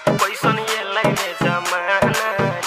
कैसन ये लगे जमाना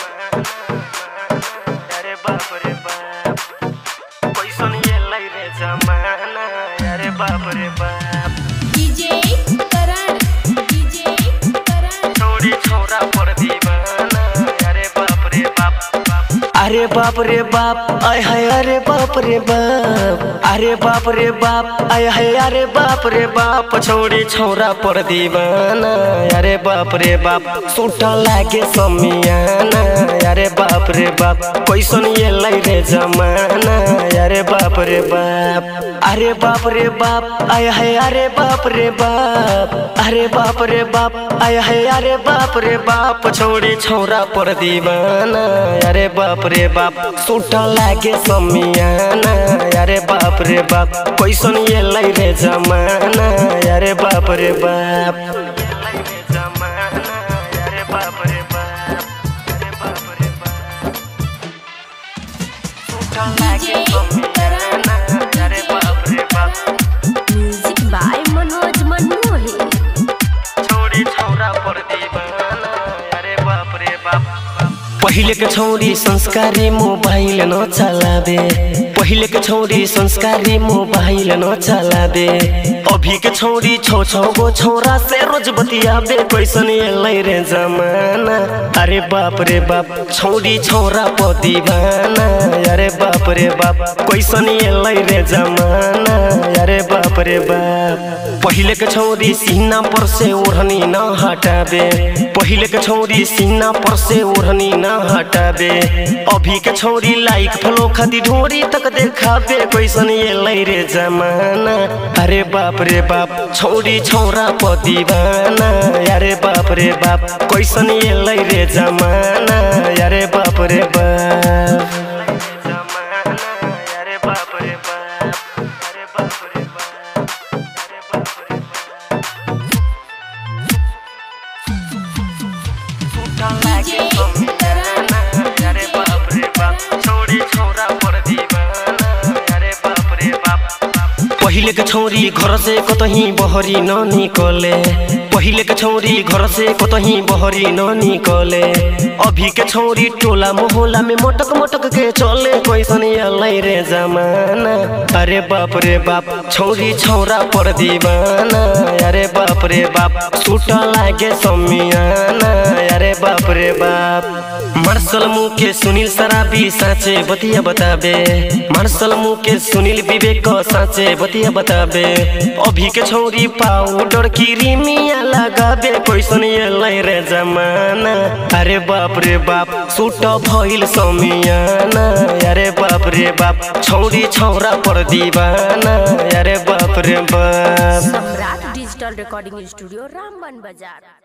अरे बाप रे बाप कैसन ये लगे जमाना अरे बाप रे बाप डीजे करण डीजे करण छोड़ी छोरा पर दीवाना अरे बाप रे बाप अरे बाप रे बाप आय हाय अरे बाप रे बाप अरे बाप रे बाप आय हाय अरे बाप रे बाप छोड़ी छोरा पर दीवाना अरे बाप रे बाप सूटा लागे समियाना अरे बाप रे बाप कैसन ये लै रे जमाना अरे बाप रे बाप अरे बाप रे बाप आय हाय अरे बाप रे बाप अरे बाप रे बाप आय हाय अरे बाप रे बाप छोड़ी छोरा पर दीवाना अरे बाप रे बाप सूटा लागे समियाना अरे बाप रे बाप कैसन ये लै रे जमाना अरे बाप रे बाप जमाना अरे बाप रे बाप अरे बाप रे बाप सूटा लागे समियाना अरे बाप रे बाप म्यूजिक बाय मनोज मनमोही छोड़ी छौरा पर दीवाना अरे बाप रे बाप पहिले के छौरी संस्कारी मोबाइल न चलाबे पहिले के छौरी संस्कारी मोबाइल न चलाबे अभी के छौरी छौ छौ गो छौरा से रोज बतियाबे कैसन एलै रे जमाना अरे बाप रे बाप छौरी छौरा प दीवाना अरे बाप रे बाप कैसन एलै रे जमाना अरे बाप रे बाप पहिले के छौरी सीना पर से ओढ़नी न हटाबे पहिले के छौरी सीना पर से ओढ़नी न हटाबे अभी के छौरी लाइक फलो खाती ढोरी तक देखाबे कैसन ये लै रे जमाना अरे बाप रे बाप छौरी छौरा प दीवाना अरे बाप रे बाप कैसन ये लै रे जमाना अरे बाप रे बाप जमाना अरे बाप रे बाप अरे बाप रे बाप अरे बाप रे बाप सूटा लागे समियाना अरे बाप रे बाप छोड़ी छोरा पर दीवाना अरे बाप रे बाप पहिले के छौरी घर से कतही बहरी न निकले पहिले के छौरी घर से कतही बहरी न निकले अभी के छौरी टोला मोहल्ला में मटक मटक के चले कैसन अलै रे जमाना अरे बाप रे बाप छौरी छौरा पर दीवाना अरे बाप रे बाप सूटा लागे समियाना अरे बाप रे बाप मार्शल मुँह के सुनील शराबी साँचे बतिया बताबे मार्शल मुँह के सुनील विवेक साँचे बतिया बताबे अभी के छौरी पाउडर की रिमिया लगाबे कैसन एलै रे जमाना अरे बाप रे बाप सूट भइल समियाना अरे बाप रे बाप छौरी छौरा पर दीवाना अरे बाप रे बाप Samrat digital recording studio Ramban बाजार